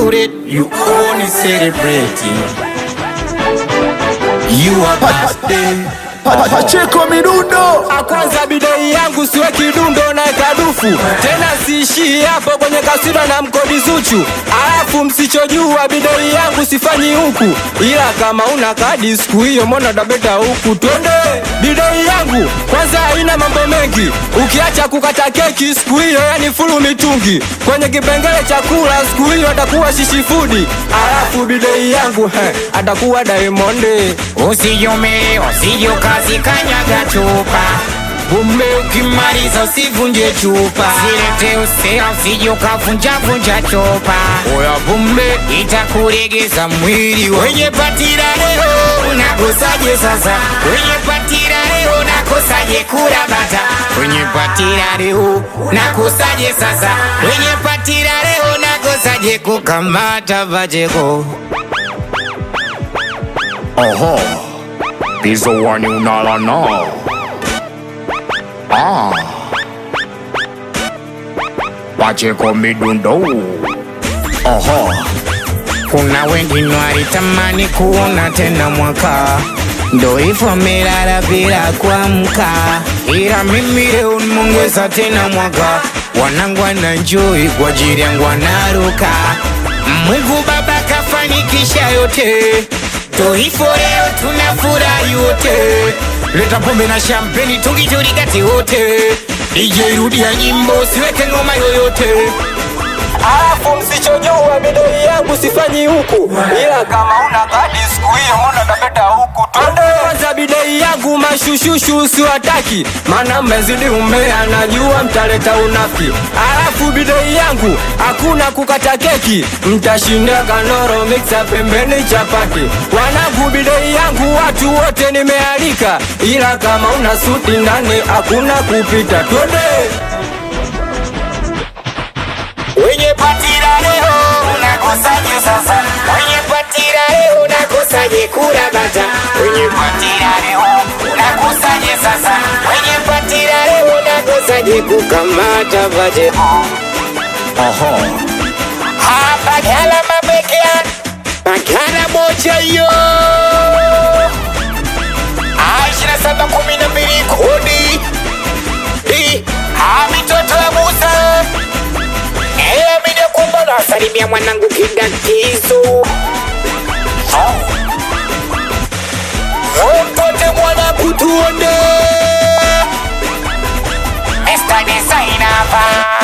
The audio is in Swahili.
celebrate, you only celebrating. You are birthday. Pa- Pacheko midundo kwanza bidei yangu siwe kidundo na kadufu tena siishii hapo kwenye kasino na mkodi Zuchu alafu msichojua bidei yangu sifanyi huku ila kama una kadi siku hiyo mbona tabeta huku twende bidei yangu kwanza haina mambo mengi ukiacha kukata keki siku hiyo yani fulu mitungi kwenye kipengele chakula siku hiyo atakuwa shishifudi alafu bidei yangu he, atakuwa Diamond Usijume, usiju kazi kanyaga chupa Ume ukimaliza usivunje chupa Silete usea usiju kavunja vunja chupa Oya bume itakuregeza mwili Wenye patira leo unakosaje sasa Wenye patira leo unakosaje kula bata Wenye patira leo unakosaje sasa Wenye patira leo unakosaje kukamata vajeko Oho, Pizzo one unala no. Ah, Pacheko midundo. Oho, Kuna wengine walitamani kuona tena mwaka, ndo hivyo wamelala bila kuamka, ila mimi leo nimeongeza tena mwaka. Wanangu wananjoi kwa ajili yangu wanaruka. Mungu Baba kafanikisha yote, ndo hivyo leo tunafurahi wote. Leta pombe na champagne tungiturikati wote, DJ rudia nyimbo, siweke ngoma yoyote. alafu msichojua bidoi yangu sifanyi huku ila kama una kadi siku hiyo mbona tapeta huku twende kwanza bidei yangu mashushushu usiwataki maana mmezidi umea najua mtaleta unafiki alafu bidei yangu hakuna kukata keki mtashinda kanoro miksa pembeni chapati wanangu bidei yangu watu wote nimealika ila kama una suti ndani hakuna kupita twende Wenye patira leo unakosaje sasa? Wenye patira leo unakosaje kula bata? Wenye patira leo unakosaje sasa? Wenye patira leo unakosaje kukamata vaje? oho, Hapa gala mabekea Magala moja yo Aishina saba kumi na mbili kodi Hii, ha mitoto ya Musa Eya mida kumba na salimia mwanangu kidakizo Mtote mwanangu tuone Esta design hapa